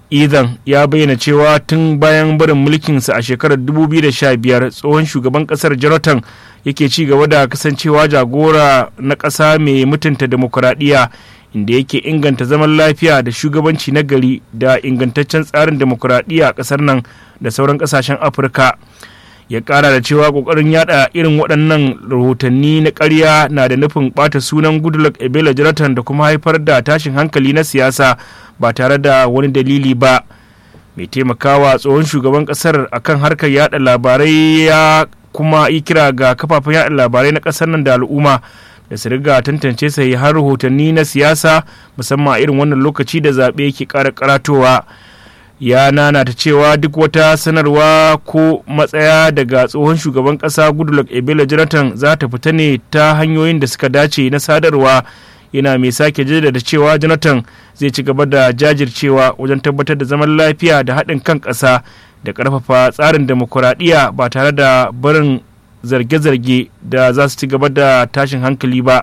ethan ya bayyana cewa tun bayan barin mulkinsa a shekarar 2015 tsohon shugaban kasar jonathan yake ci gaba da kasancewa jagora na ƙasa mai mutunta demokuraɗiyya inda yake inganta zaman lafiya da shugabanci na gari da ingantaccen tsarin demokuraɗiyya a ƙasar nan da sauran ƙasashen afirka ya ƙara da cewa ƙoƙarin yada irin waɗannan rahotanni na ƙarya na da nufin ɓata sunan goodluck ebele jonathan da kuma haifar da tashin hankali na siyasa ba tare da wani dalili ba mai taimakawa tsohon shugaban ƙasar akan harkar yada labarai ya kuma yi kira ga kafafen yada labarai na ƙasar nan da al'umma da su riga tantance sai har rahotanni na siyasa musamman a irin wannan lokaci da zaɓe ke ƙara karatowa ya nana ta cewa duk wata sanarwa ko matsaya daga tsohon shugaban ƙasa goodluck ebele jonathan za ta fita ne ta hanyoyin da suka dace na sadarwa yana mai sake jaddada cewa jonathan zai ci gaba da jajircewa wajen tabbatar da zaman lafiya da haɗin kan ƙasa da ƙarfafa tsarin demokuraɗiyya ba tare da barin zarge-zarge da za su ci gaba da tashin hankali ba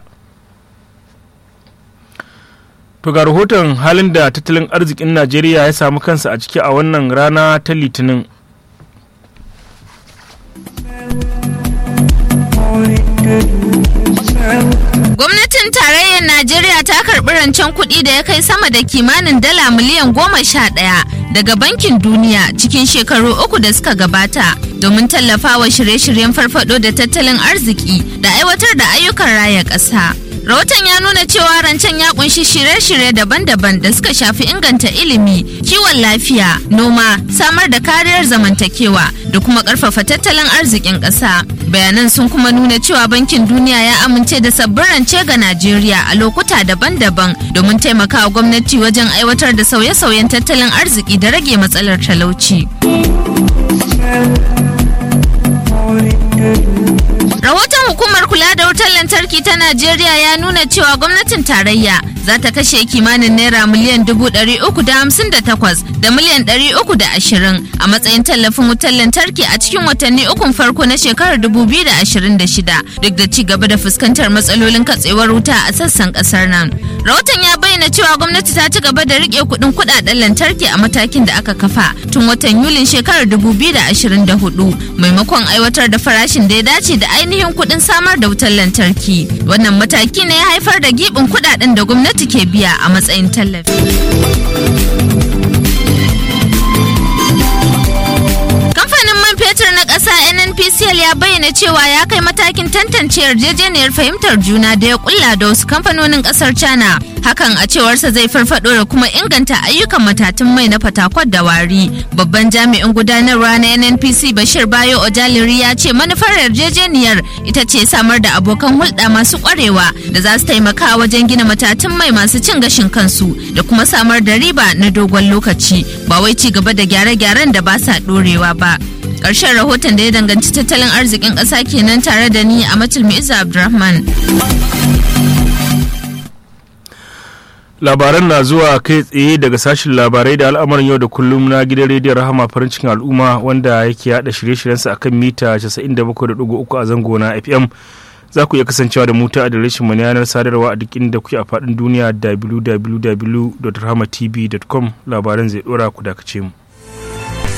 to ga rahoton halin da tattalin arzikin najeriya ya samu kansa a ciki a wannan rana ta litinin Gwamnatin tarayyar Najeriya ta karɓi rancen kuɗi da ya kai sama da kimanin dala miliyan goma sha ɗaya daga Bankin Duniya cikin shekaru uku da suka gabata domin tallafawa shirye-shiryen farfado da tattalin arziki da aiwatar da ayyukan raya ƙasa. Rahoton ya nuna cewa rancen ya kunshi shirye-shirye daban-daban da suka shafi inganta ilimi, kiwon lafiya, noma, samar da kariyar zamantakewa da kuma ƙarfafa tattalin arzikin ƙasa. Bayanan sun kuma nuna cewa Bankin Duniya ya amince da sabbin rance ga Najeriya a lokuta daban-daban domin taimakawa gwamnati wajen aiwatar da sauye-sauyen tattalin arziki da rage matsalar talauci. Rahoton hukumar kula da wutar lantarki ta Najeriya ya nuna cewa gwamnatin tarayya za ta kashe kimanin naira miliyan dubu ɗari uku da hamsin da takwas da miliyan ɗari uku da ashirin a matsayin tallafin wutar lantarki a cikin watanni ukun farko na shekarar dubu biyu da ashirin da shida duk da ci gaba da fuskantar matsalolin katsewar wuta a sassan ƙasar nan. Rahoton ya bayyana cewa gwamnati ta ci gaba da riƙe kuɗin kuɗaɗen lantarki a matakin da aka kafa tun watan Yulin shekarar dubu biyu da ashirin da hudu maimakon aiwatar da farashin da ya dace da ainihin kuɗin samar da wutar lantarki. Wannan mataki ne ya haifar da giɓin kuɗaɗen da gwamnati ke biya a matsayin tallafi. Kamfanin man fetur na ƙasa NNPCL ya bayyana cewa ya kai matakin tantance yarjejeniyar fahimtar juna da ya kulla da wasu kamfanonin ƙasar China. Hakan a cewarsa zai farfado da kuma inganta ayyukan matatun mai na fatakwat da wari. Babban jami'in gudanarwa na NNPC Bashir Bayo Ojaliri ya ce manufar yarjejeniyar ita ce samar da abokan hulɗa masu ƙwarewa da za su taimaka wajen gina matatun mai masu cin gashin kansu da kuma samar da riba na dogon lokaci ba wai ci gaba da gyare-gyaren da ba sa ɗorewa ba. Ƙarshen rahoton da ya danganci tattalin arzikin ƙasa kenan tare da ni a Matulmi Iza Abdulrahman. labaran na zuwa kai tsaye daga sashen labarai da al'amarin yau da kullum na gidan rediyon rahama farin cikin al'umma wanda yake yada shirye-shiryensa akan mita 97.3 a zango na fm za ku iya kasancewa da mu ta adireshin mu na yanar sadarwa a duk inda kuke a faɗin duniya www.rahamatv.com labaran zai dora ku dakace mu